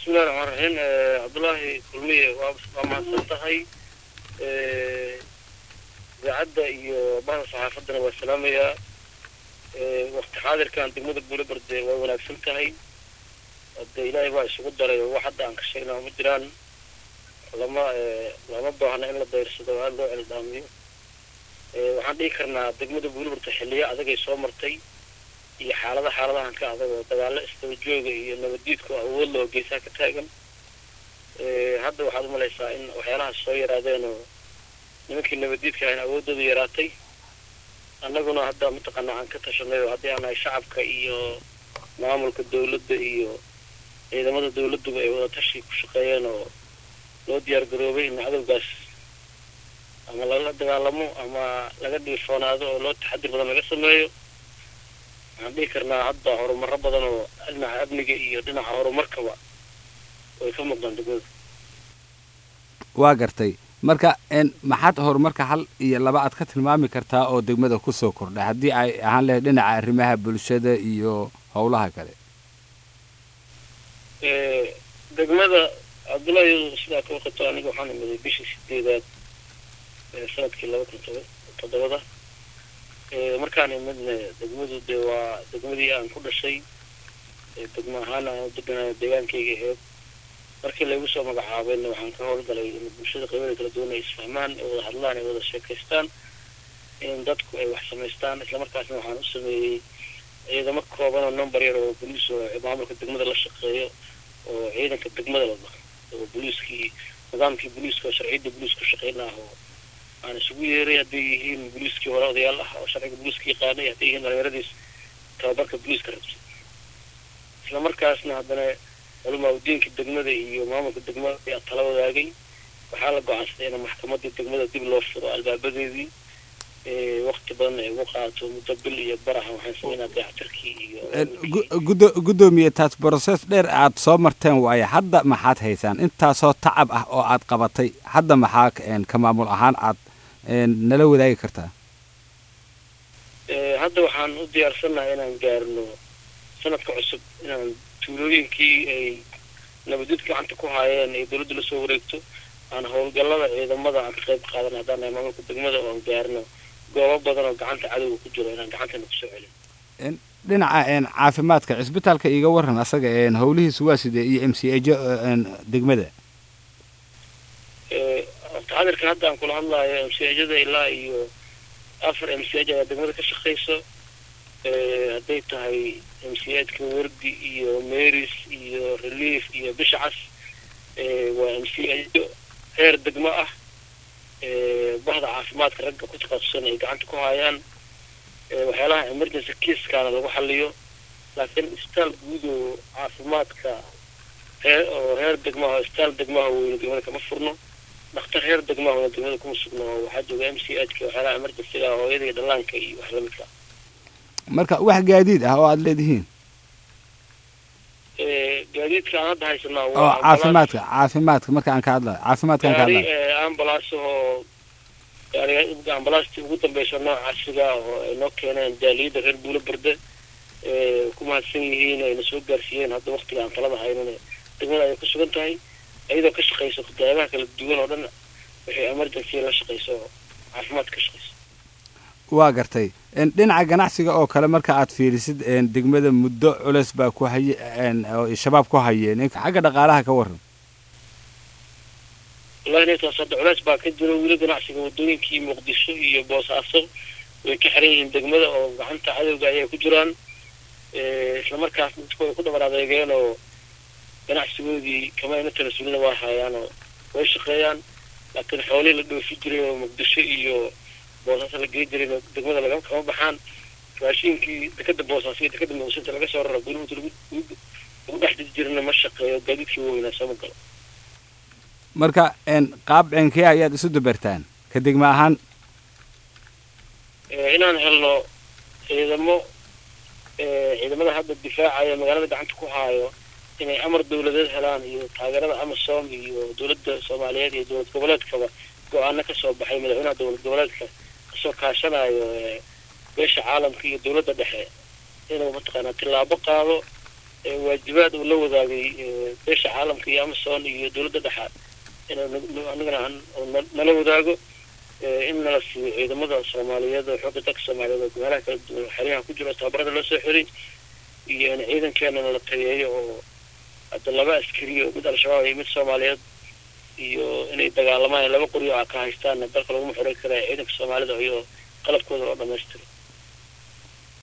bismillahi raxmaan raxiim cabdullaahi kulmiye waa waa mahadsan tahay idaacadda iyo bahda saxaafaddana waa salaamayaa wakti xaadirkan degmada buulebarde waa wanaagsan tahay hade ilaahay baa isugu daray oo wax hadda aan ka sheegnaa ma jiraan lama lama baahna in la dayrsado aada loo celdhaamiyo waxaan dhihi karnaa degmada buulebarde xilliyo adagay soo martay iyo xaalada xaaladahan ka adag oo dagaalo isdaba jooga iyo nabaddiidku awood loo geesaa ka taagan hadda waxaad umalaysaa in waxyaalahaas soo yaraadeen oo nimankii nabaddiidka ahayn awooddooda yaraatay annaguna hadda mataqaana aan ka tashanay oo haddii aan nahay shacabka iyo maamulka dawladda iyo ciidamada dawladduba ay wada tashi ku shaqeeyeen oo loo diyaar garoobay in cadowgaas ama lala dagaalamo ama laga dhiifoonaado oo loo taxadir badan laga sameeyo waxaan dhihi karnaa hadda horumaro badan oo dhinaca amniga iyo dhinaca horumarkaba way ka muuqdaan degmada waa gartay marka maxaad horumarka hal iyo laba aad ka tilmaami kartaa oo degmada kusoo kordhay haddii ay ahaan lahayd dhinaca arrimaha bulshada iyo howlaha kale degmada cabdullaahi sidaa ka waqato aniga waxaan imaday bishii sideedaad sanadkii laba kun toba toddobada markaan imidna degmadu dee waa degmadii aan ku dhashay degmo ahaan aan u deganaayo deegaankayga aheyd markii laygu soo magacaabayna waxaan ka howlgalay in bulshada qaybada kala duwan ay isfahmaan ay wada hadlaan ay wada sheekaystaan in dadku ay wax samaystaan islamarkaasna waxaan u sameeyey ciidamo kooban oo number yar oo boliis oo maamulka degmada la shaqeeyo oo ciidanka degmada la dhaho oo boliiskii nidaamkii boliiska oo sharciyadda boliis ku shaqeyn ah oo aan isugu yeeray hadday yihiin boliiskii hore odayaal ah oo sharciga boliiska yaqaanay hadday yihiin dhalinyaradiis tababarka boliiska rabsay isla markaasna haddana culamaaudiinka degmada iyo maamulka degmada ayaa tala wadaagay waxaa la go-aansaday in maxkamadii degmada dib loo furo albaabadeedii wakti badan ay ugu qaato muddo bil iyo baraha waxaan sameynaa dayactirkii iyo gudo guddoomiye taas broses dheer aad soo marteen waaye hadda maxaad haysaan intaasoo tacab ah oo aad qabatay hadda maxaa ka maamul ahaan aad nala wadaagi kartaa hadda waxaan u diyaarsannahay inaan gaarno sanadka cusub inaan tuulooyinkii ay nabadid gacanta ku haayeen ay dawladda lasoo wareegto aan howlgallada ciidamada aan ka qayb qaadan haddaan nahay maamulka degmada oo aan gaarno goobo badan oo gacanta cadowga ku jiro inaan gacantana kusoo celin dhinaca caafimaadka cisbitaalka iiga waran asaga howlihiisu waa sidee iyo m c ejo degmada taxadirka hadda aan kula hadlaayo m c ejada ilaa iyo afar m c ej ayaa degmada ka shaqayso hadday tahay m c edka wardi iyo marys iyo relief iyo bishcas waa m c ejo heer degmo ah bahda caafimaadka ragga ku takhaasusan ay gacanta ku haayaan waxyaalaha emergency kiiskaana lagu xaliyo laakiin isbitaal guud oo caafimaadka hee oo heer degmaha isbitaal degmaha weyne degmada kama furno dhakhtar heer degmahona degmada kuma sugno oo waxaa jooga m c hka waxyaalaha emergencyga hooyada iyo dhallaanka iyo wax lamidka marka wax gaadiid ah oo aada leedihiin gaadiidka aan hadda haysanaa oo caafimaadka caafimaadka marka aan ka hadlayo caafimaadkaan ka hadlayo ambulance oo gaariga ambalaastii ugu dambeysa nooc casriga ah oo ay noo keeneen jaaliyadda reer buulo berde ku mahadsan yihiin ayna soo gaarsiiyeen hadda waktiga aan talada haynan degmada ayay ku sugan tahay iyadoo ka shaqayso qadaabaha kala duwan oo dhan waxay emergency la shaqayso oo caafimaadka ka shaqayso waa gartay dhinaca ganacsiga oo kale marka aad fiirisid degmada muddo culeys baa ku haye oo shabaab ku hayeen xagga dhaqaalaha ka waran wallahi ntaas hadda culeys baa ka jiro weli ganacsiga waddooyinkii muqdisho iyo boosaaso way ka xiran yihiin degmada oo gacanta cadowga ayay ku jiraan islamarkaas dadku way ku dhabar adeegeen oo ganacsigoodii kama ina talasulina waa hayaan oo way shaqeeyaan laakiin xoolihii la dhoofi jiray oo muqdisho iyo boosaasa la gey jiray degmada laga kama baxaan raashiinkii dekada boosaaso iyo dekada muqdisho inta laga soo raro gurihooda lagu lagu dhex diji jirina ma shaqeeyo gaadiidkii waaweynaa sooma galo marka qaab cenkee ayaad isu dabartaan ka degma ahaan inaan helno ciidamo ciidamada hadda difaacaya magaalada gacanta ku haayo inay amar dawladeed helaan iyo taageerada amasom iyo dawladda soomaaliyeed iyo dowlad goboleedkaba go-aano kasoo baxay madaxweynaha dowlad goboleedka kasoo kaashanayo beesha caalamka iyo dowladda dhexe inuu mataqaanaa tillaabo qaado waajibaad uu la wadaagay beesha caalamka iyo amazon iyo dowladda dhexaad inuu anigana nala wadaago in nala siiyo ciidamada soomaaliyeed oo xoogga dalka soomaaliyeed oo meelaha kala duwan xeryaha ku jiro tababarada loo soo xiray iyo in ciidankeena nala tayeeyo oo hadda laba askari oo mid al-shabaab iyo mid soomaaliyeed iyo inay dagaalamaan laba qoryo a ka haystaanna dalka laguma xorey karaya ciidanka soomaalida iyo qalabkooda loo dhamaystiro